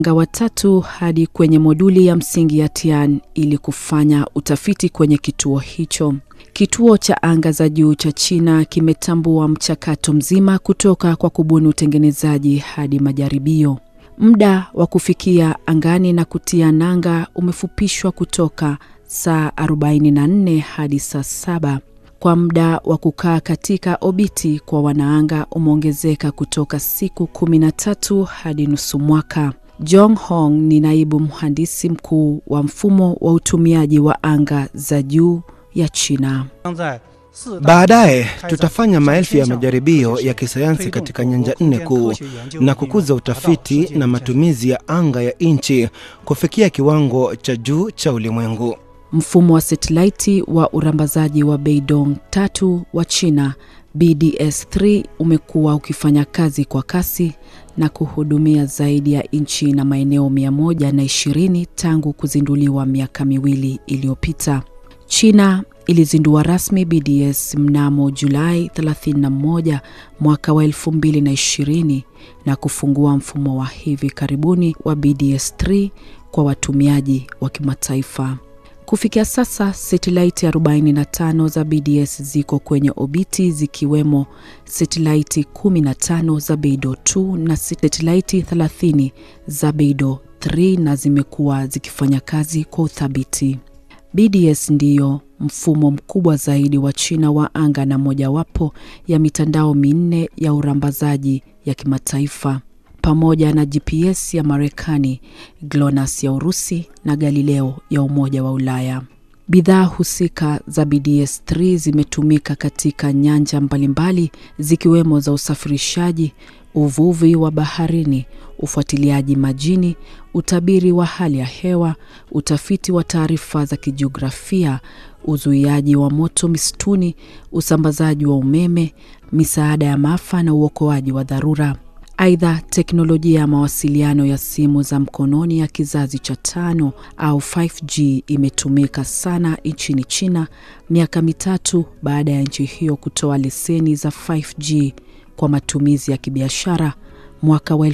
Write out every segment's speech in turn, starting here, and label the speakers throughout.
Speaker 1: anga watatu hadi kwenye moduli ya msingi ya Tian ili kufanya utafiti kwenye kituo hicho. Kituo cha anga za juu cha China kimetambua mchakato mzima kutoka kwa kubuni utengenezaji hadi majaribio. Muda wa kufikia angani na kutia nanga umefupishwa kutoka saa 44 hadi saa saba. Kwa muda wa kukaa katika obiti kwa wanaanga umeongezeka kutoka siku 13 hadi nusu mwaka. Jong Hong ni naibu mhandisi mkuu wa mfumo wa utumiaji wa anga za juu ya China.
Speaker 2: Baadaye tutafanya maelfu ya majaribio ya kisayansi katika nyanja nne kuu na kukuza utafiti na matumizi ya anga ya nchi kufikia kiwango cha juu cha ulimwengu.
Speaker 1: Mfumo wa satelaiti wa urambazaji wa Beidong tatu wa China BDS-3 umekuwa ukifanya kazi kwa kasi na kuhudumia zaidi ya nchi na maeneo 120 tangu kuzinduliwa miaka miwili iliyopita. China ilizindua rasmi BDS mnamo Julai 31 mwaka wa 2020 na kufungua mfumo wa hivi karibuni wa BDS-3 kwa watumiaji wa kimataifa. Kufikia sasa satelaiti 45 za BDS ziko kwenye obiti zikiwemo satelaiti 15 za Beidou 2 na satelaiti 30 za Beidou 3 na zimekuwa zikifanya kazi kwa uthabiti. BDS ndiyo mfumo mkubwa zaidi wa China wa anga na mojawapo ya mitandao minne ya urambazaji ya kimataifa pamoja na GPS ya Marekani, GLONASS ya Urusi na Galileo ya Umoja wa Ulaya. Bidhaa husika za BDS-3 zimetumika katika nyanja mbalimbali zikiwemo za usafirishaji, uvuvi wa baharini, ufuatiliaji majini, utabiri wa hali ya hewa, utafiti wa taarifa za kijiografia, uzuiaji wa moto misituni, usambazaji wa umeme, misaada ya maafa na uokoaji wa dharura. Aidha, teknolojia ya mawasiliano ya simu za mkononi ya kizazi cha tano au 5G imetumika sana nchini China miaka mitatu baada ya nchi hiyo kutoa leseni za 5G kwa matumizi ya kibiashara mwaka wa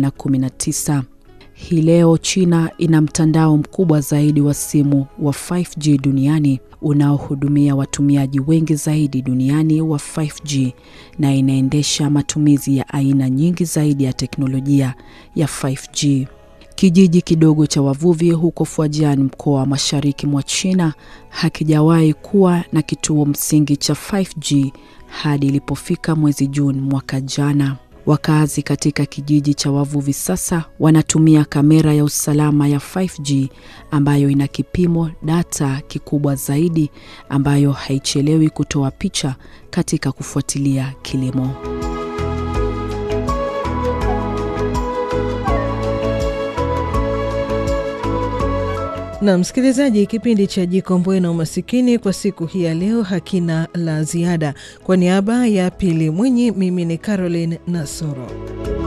Speaker 1: 2019. Hii leo China ina mtandao mkubwa zaidi wa simu wa 5G duniani unaohudumia watumiaji wengi zaidi duniani wa 5G na inaendesha matumizi ya aina nyingi zaidi ya teknolojia ya 5G. Kijiji kidogo cha wavuvi huko Fujian, mkoa wa mashariki mwa China, hakijawahi kuwa na kituo msingi cha 5G hadi ilipofika mwezi Juni mwaka jana. Wakazi katika kijiji cha wavuvi sasa wanatumia kamera ya usalama ya 5G ambayo ina kipimo data kikubwa zaidi ambayo haichelewi kutoa picha katika kufuatilia kilimo.
Speaker 3: Na msikilizaji, kipindi cha Jikomboe na Umasikini kwa siku hii ya leo hakina la ziada. Kwa niaba ya Pili Mwinyi, mimi ni Caroline Nasoro.